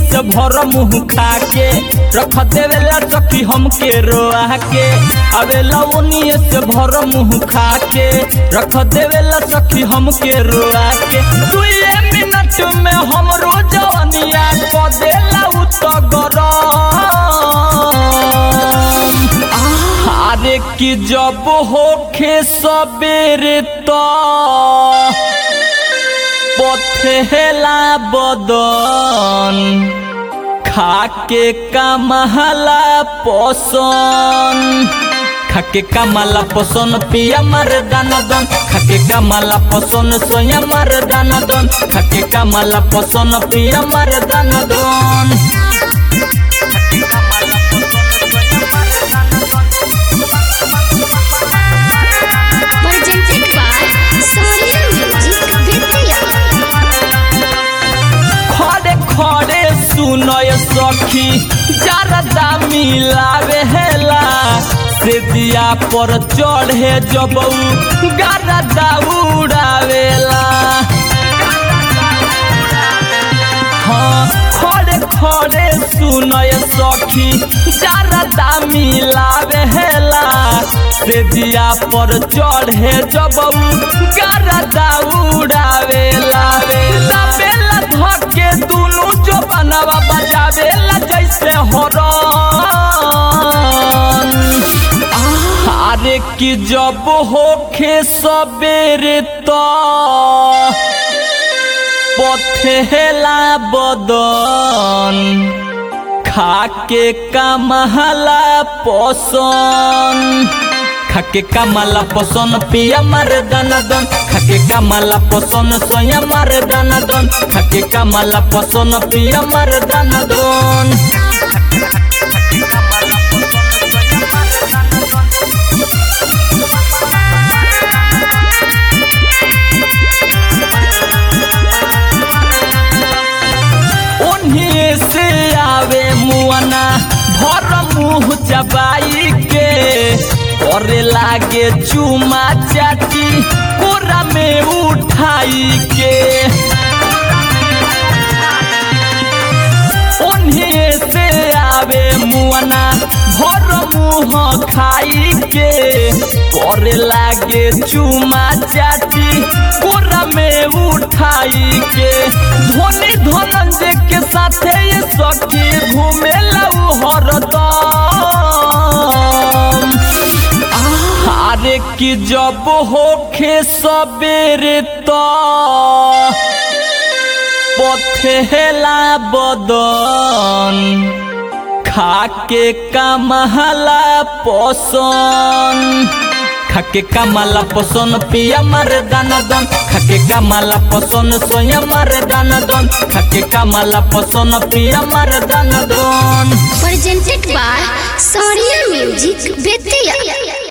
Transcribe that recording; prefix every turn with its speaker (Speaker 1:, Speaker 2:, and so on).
Speaker 1: से भर मुंह खा के रख देवेला सखी हमके रोआ के अबे लवनिए से भर मुंह खा के रख देवेला सखी हमके रोआ के दुए मिनट में हमरो जवनिया क देला उ तो गरम अरे कि जब होखे सबेरे तो पथेला बदन खाके कमहला पोसन खाके कमला पोसन पिया मर दानदन खाके कमला पोसन सोया मर दानदन खाके कमला पोसन पिया मर दानदन
Speaker 2: presented by Sonia Music Vidya.
Speaker 1: खड़े खड़े सुनय सखी जरदा मिलावे हेला से दिया पर चढ़े जबऊ गरदा उड़ावेला हाँ खड़े खड़े सुनय सखी जरदा मिलावे हेला से दिया पर चढ़े जबऊ गरदा उड़ावेला बेला बेला धके दुनु जो बनवा बजावेला जैसे हरन अरे कि जब होखे सबेरे तो पथेला बदन खाके कमहला पोसन खाके कमला पोसन पिया मर दनदन खाके कमला पोसन सोया मर दनदन खाके कमला पोसन पिया मर दनदन उन्हीं से आवे मुआना भर मुंह चबाई के और लागे चुमा चाटी कोरा में उठाई के उन्हीं से आवे मुआना भर मुंह खाई के और लागे चुमा चाटी कोरा में उठाई के धोनी धनंजय के साथे ये सखी घूमे लऊ हरदम अरे कि जब होखे सबेरे तो पथेला बदन खाके कमहला पोसन खाके कमला पोसन पिया मर दानदन खाके कमला पोसन सोया मर दानदन खाके कमला पोसन पिया मर दानदन
Speaker 2: Presented by Sonia Music Vidya.